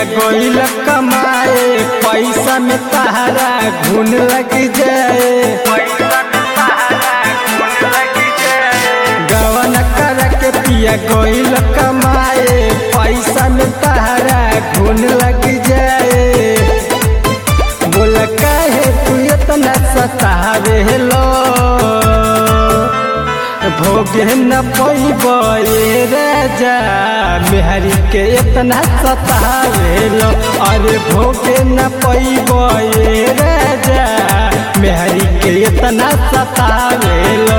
गोइल कमाए पैसा में तहरा घुन लग जाए गवन कर के पिया गोइल कमाए पैसा में तहरा घुन लग जाए बोल काहे तू इतना सतावे लो भोगे न पैबे राजा मेहरी के इतना सतावे लो अरे भोगे न पैबे राजा मेहरी के इतना सतावे लो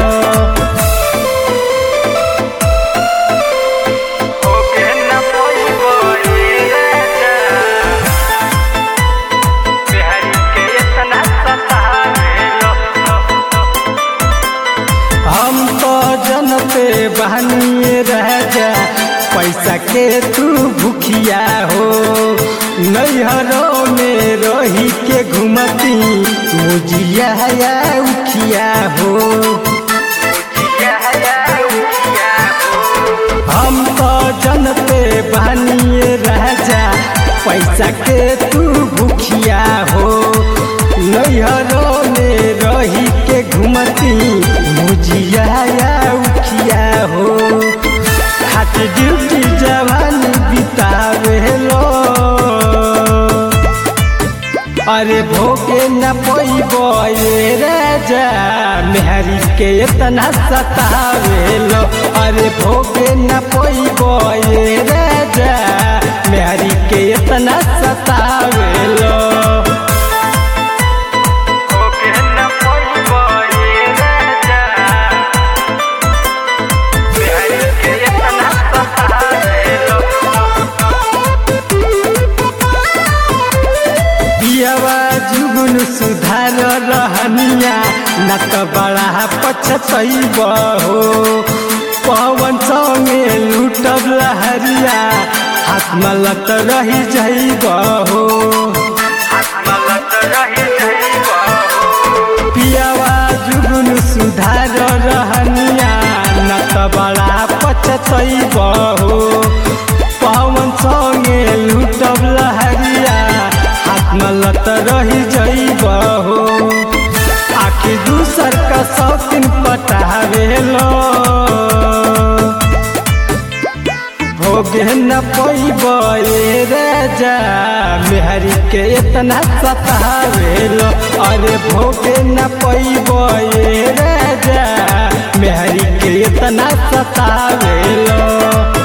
भोगे न पैबे राजा मेहरी के इतना सतावे लो हम तो जन पे बहनिए रह जा पैसा के तू भूखिया हो नैहरों में रही के घुमती मुजिया या उखिया हो हम तो जन पे बहनिए रह जा पैसा के तू भूखिया हो नैहरों में रही के घुमती मुजिया या उखिया हो खाती ड्यूटी जवान बितावे लो अरे भोगे न पैबे राजा मेहरी के इतना सतावे लो अरे भोगे न पैबे राजा मेहरी के इतना सतावे लो भोगे न पैबे राजा मेहरी के इतना सतावे लो बियावा जुगुन सुधार रहनिया न त बड़ा पछतैब हो पवन संगे लुटब लहरिया हाथ मलत रही जैब हो पियावा जुगुन सुधार रहनिया न त बड़ा पछतैब हो पवन संगे लुटब लहरिया हाथ मलत रही जैब हो आखिर दूसर का शौकीन पटावे लो भोगे न पैबे राजा मेहरी के इतना सतावे लो अरे भोगे न पैबे राजा मेहरी के इतना सतावे लो